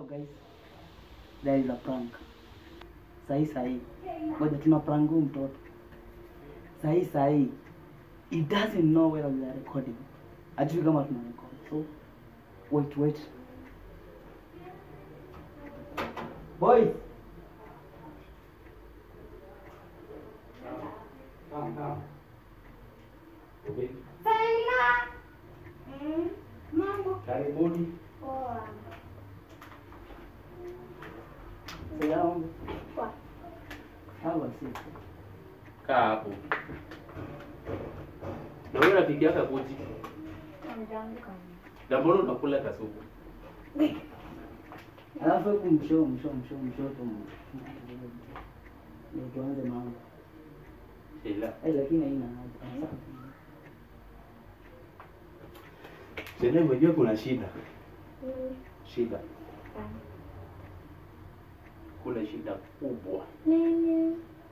guys, there is a prank. Sahi sahi, ngoja tuna prank huyu mtoto sahi sahi. He doesn't know whether we are recording, ajui kama tuna record. So wait wait, boys, Faila. Mm, mambo Karibuni. poa. salamu Poa. hawa sisi Kaa hapo. Na wewe rafiki yako kuji. Ameamka. Na mbona unakula kasupu? alafu hebu msho msho msho mshoto ndio tuanze mambo Sheila. eh, lakini haina haja Sheila unajua kuna shida. Mm, Shida. ah. Kuna shida kubwa. Nini?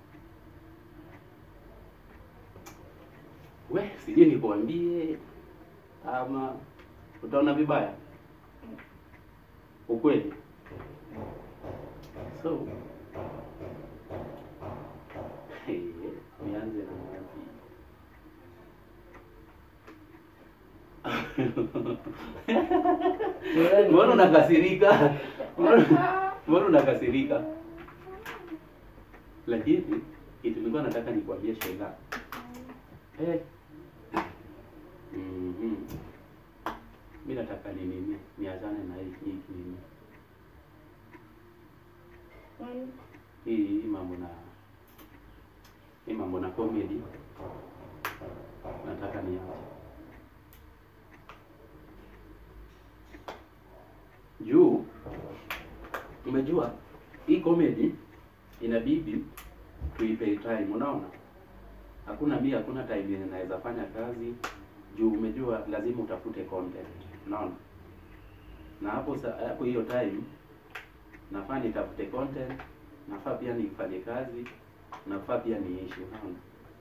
We, sijui nikuambie ama utaona vibaya. Ukweli. So, hey, nianze na wapi? Mbona unakasirika? Mbona- Mbona unakasirika? Lakini kitu nilikuwa nataka nikwambie Sheila. Eh. Mhm. Mimi nataka ni nini? Niachane na hii hii nini? Mm, Hii hii mambo na hii mambo na comedy. Nataka niache. Juu umejua hii comedy inabidi tuipe time, unaona? Hakuna mimi, hakuna time yenye naweza fanya kazi juu umejua lazima utafute content, unaona? Na hapo sa- hapo hiyo time nafaa nitafute content, nafaa pia nifanye kazi, nafaa pia niishi, unaona?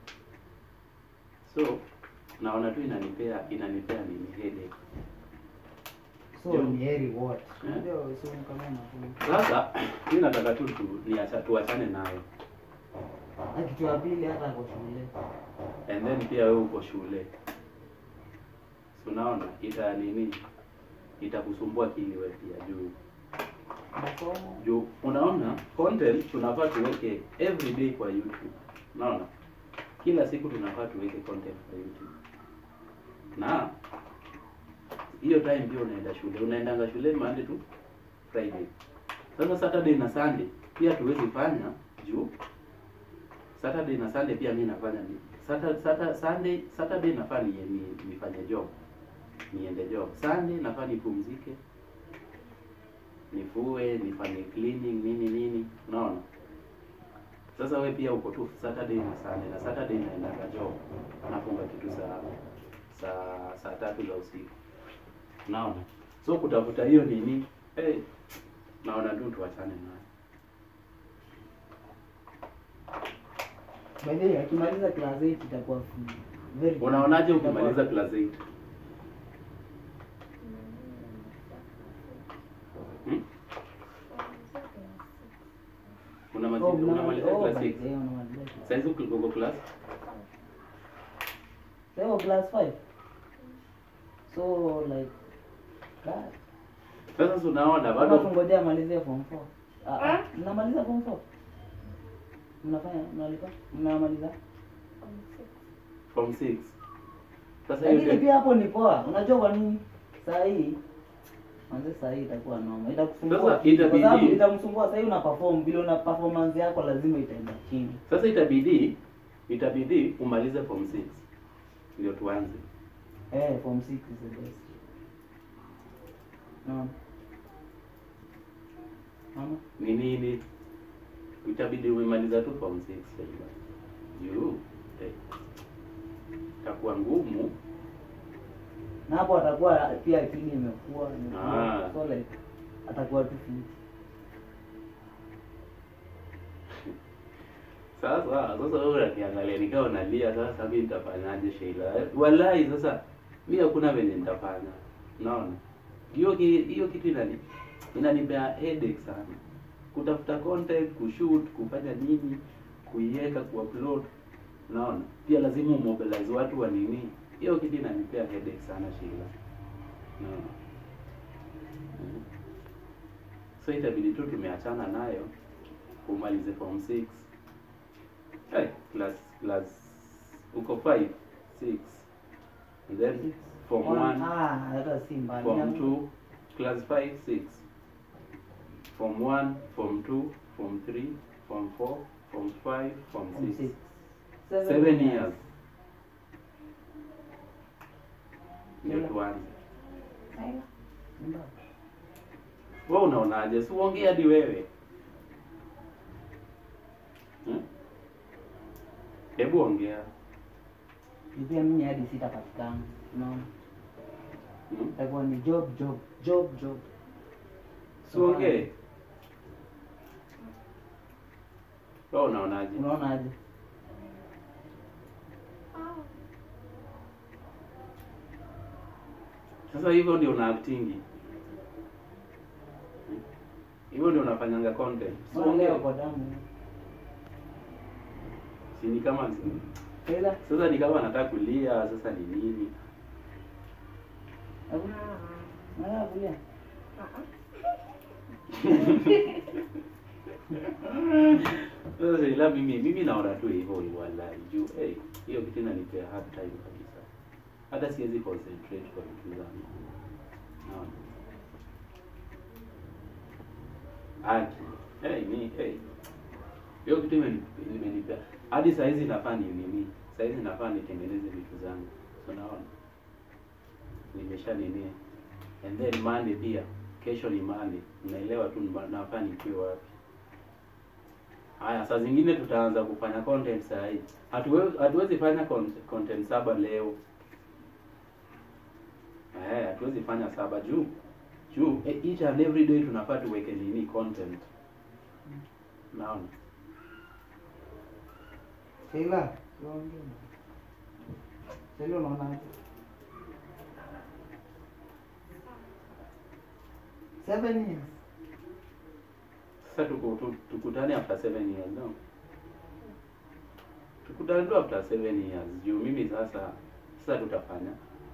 So naona tu inanipea inanipea nini headache. so Ndio. ni heri what Eh? ndio so kama unafu Sasa mimi nataka tu tu niacha tuachane nayo. na kitu ya pili hata kwa shule and then pia wewe uko shule Si unaona ita nini itakusumbua akili wewe pia juu masomo juu unaona content tunafaa tuweke every day kwa YouTube unaona kila siku tunafaa tuweke content kwa YouTube na hiyo time pia unaenda shule unaendanga shule Monday to Friday sasa Saturday na Sunday pia tuwezi fanya juu Saturday na Sunday pia mimi nafanya ni Saturday, Saturday, Sunday, Saturday nafaa ni, ni, nifanye job niende job. Sunday nafaa nipumzike, nifue, nifanye cleaning nini nini, unaona. Sasa we pia uko tu Saturday na Sunday, na Saturday naendaga job, nafunga kitu saa saa saa tatu za usiku, unaona. So kutafuta hiyo nini, hey, naona tu tuachane nayo. by the way akimaliza class 8 itakuwa free. very good. Unaonaje Itakuwa- ukimaliza class 8? Hmm? Unamaliza Oh, unamaliza oh, class by 6. the way, unamaliza class- Saizi uko uko class? Sasa class 5 so like God. Sasa si unaona Bado bado tungojea amalizie form 4. Ah, ah, Ah? mnamaliza form 4? Mnafanya mnalipa? Mnamaliza? form 6. Sasa hiyo Lakini ndio- pia hapo ni poa. Unajua kwa nini? Saa hii Manze saa hii itakuwa noma. Itakusumbua. Sasa akili, Kwa itabidi- sababu itamsumbua saa hii una perform vile una performance yako lazima itaenda chini. sasa itabidi itabidi umalize form 6 ndio tuanze. Eh, form 6 is the best. Naam. Mama, Ni nini? Itabidi umemaliza tu form 6 sasa. Juu eh, itakuwa ngumu. na hapo atakuwa pia akili imekuwa imekuwa. Ah. So like atakuwa tu fit. Sasa sasa wewe unaniangalia nikao nalia sasa mimi nitafanyaje Sheila? Wallahi sasa mimi hakuna venye nitafanya. Unaona? Hiyo ki- hiyo kitu inani inanipea headache sana kutafuta content kushoot kufanya nini kuiweka kuupload unaona pia lazima umobilize watu wa nini hiyo kitu inanipea headache sana Sheila unaona Mm. so itabidi tu tumeachana nayo umalize form 6 hey, class class uko 5 6 and then form 1 Ah, hata si mbali. form 2 class 5 6 form 1 form 2 form 3 form 4 form 5 form Form 6 six. 7 years ndio Yeah. tuanze Sawa. Ndio. wewe unaonaje si uongee hadi wewe Hmm? hebu ongea Pia mimi hadi sitapatikana. Unaona? Hmm? Itakuwa ni job job job job. si uongee wewe unaonaje Unaona aje? Ah. sasa hivyo ndio una actingi Hmm? hivyo ndio unafanyanga content si Unaongea uongee kwa damu. si ni kama Ila sasa ni kama nataka kulia sasa ni nini hakuna Ah. nataka kulia. Ah. Sasa ila mimi mimi naona tu hivyo hivyo wallahi juu eh hiyo kitu inanipea hard time kabisa. Hata siwezi concentrate kwa vitu zangu. Naona. Aki. Eh ni eh. Hiyo kitu imeni- imenipea hadi saa hizi nafaa ni nini? Saa hizi nafaa nitengeneze vitu zangu. So naona. Nimesha nini? And then Monday pia. Kesho ni Monday. Unaelewa tu nima- nafaa nikiwe wapi. Haya, saa zingine tutaanza kufanya content saa hii. Hatuwezi hatuwezi fanya content, content saba leo. Eh, hatuwezi fanya saba juu juu eh, each and every day tunafaa tuweke nini content. Naona. Sheila, tuongee. Sheila unaona aje? Seven years. Sasa tuku, tu, tukutane after seven years no? Tukutane tu after seven years juu mimi sasa sasa tutafanya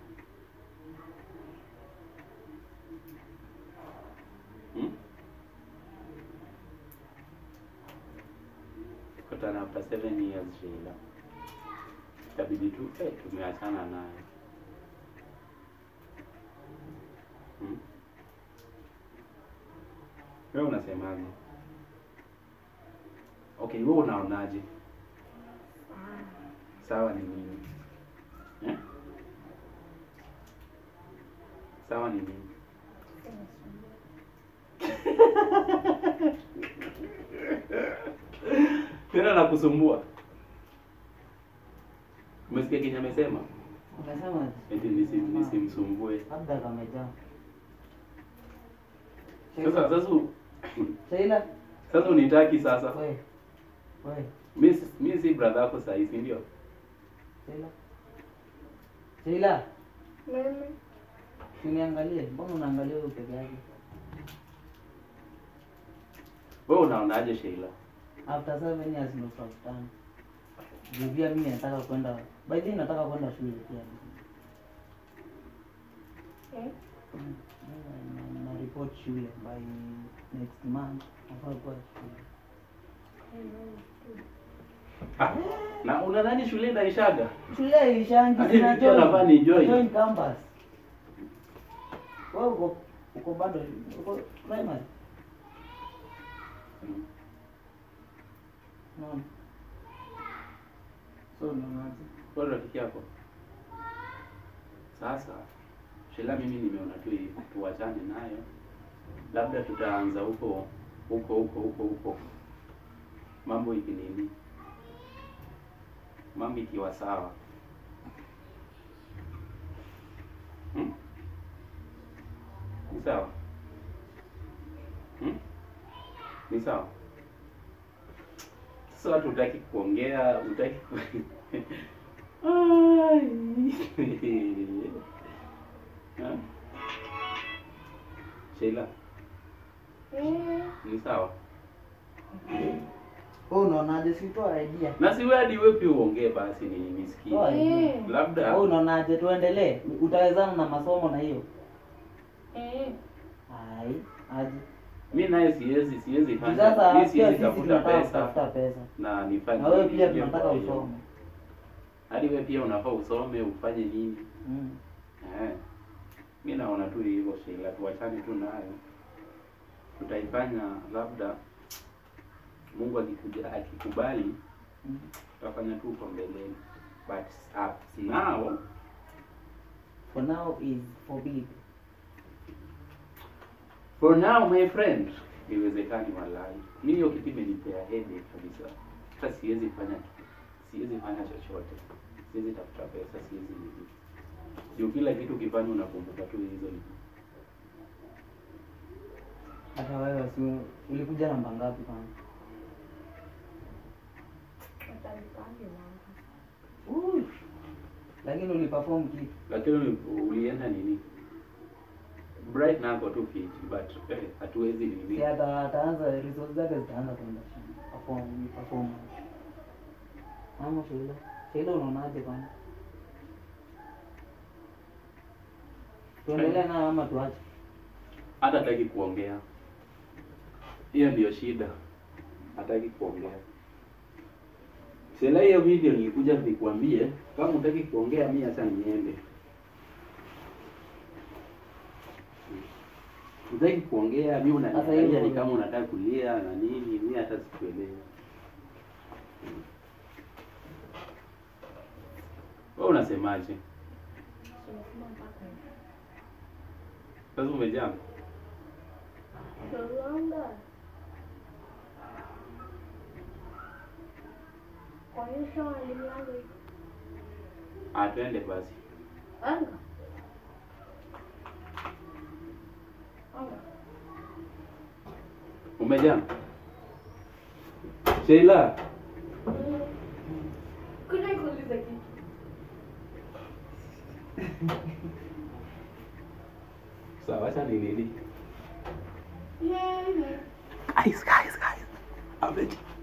hmm? Tukutane after seven years Sheila, itabidi tu eh, tumeachana naye hmm? Wewe unasemaje? Okay, wewe unaonaje? Ah. Sawa ni nini? Eh? Sawa ni nini? Tena nakusumbua. Umesikia kenye amesema? Unasema Eti nisi, nisimsumbue. labda kamejaa. Sasa sasa u- Sheila, sasa unitaki sasa. we. We, Mimi si- mimi si brother yako sasa hivi ndio? Sheila. Sheila, Mimi. uniangalie. Mbona unaangalia wewe peke yake? Wewe unaonaje Sheila? After seven years ndo tutakutana. Juu pia mimi nataka kwenda, by the way nataka kwenda shule pia. Eh? Mm, na- na report shule by next month. Nafaa kuwa shule. Ah, na unadhani shule inaishaga? Shule ilishangi Hadi sina nikiwa nafaa ni join. join campus. Wewe uko uko bado uko primary. Mm. Naam. So unaonaje? Kwa rafiki yako. Sasa Sheila, mimi nimeona tu hivi tuachane nayo, labda tutaanza huko huko huko huko huko, mambo ikinini, mambo ikiwa sawa hmm? Ni sawa hmm? Ni sawa. Sasa watu hutaki kuongea, hutaki ku... Ai. Ha? Sheila, Mm. Ni sawa. Wewe unaonaje? Sitoa idea. Na si wewe hadi wewe pia uongee basi ni nisikie. Toa idea. Mm. Labda Wewe unaonaje? Tuendelee. Utawezana na masomo na hiyo? Mm. Ai, aje. mi naye siwezi siwezi fanya. Sasa Mi pia siwezi sisi tafuta tunataka pesa kutafuta pesa. na nifanye. Na wewe pia nini tunataka kwa hiyo. usome. Hadi wewe pia unafaa usome ufanye nini? Mm. Eh. Mi naona tu hivyo Sheila, tuachane tu nayo. Tutaifanya labda Mungu akikuja akikubali Mm. tutafanya tu huko mbeleni. But as now For now is forbid. For now my friend, iwezekani walai. Mimi hiyo kitu imenipea headache kabisa. Hata siwezi fanya siwezi fanya chochote. Siwezi tafuta pesa, siwezi nini. Juu kila kitu ukifanya unakumbuka tu hizo ni. Hata wewe si ulikuja namba ngapi kwanza? Watanipange namba. Ui. Lakini uliperform kitu. Lakini uli- ulienda nini? Bright nako tu fit but eh, hatuwezi nini. Si hata ataanza results zake zitaanza kwenda chini. Perform, perform. Ama Sheila. Sheila unaonaje kwanza? Tuendelee nayo ama tuache? Hata hataki kuongea. Hiyo ndio shida. Hataki kuongea. Sela hiyo video nilikuja nikuambie kama hutaki kuongea mimi acha niende. Hutaki kuongea mimi Sasa unaniangalia hivyo- ni kama unataka kulia na nini, mimi hata sikuelewi. Wewe unasemaje? Tumesema mpaka hivi. Sasa umejam? Yolanda. Kwa hiyo sio walimu yangu hivi. Ah, twende basi. Anga. Anga. Umejam? Sheila, Kuja nikuulize kitu. sawa acha nilili. Mhm. Guys, guys, guys. Ameja.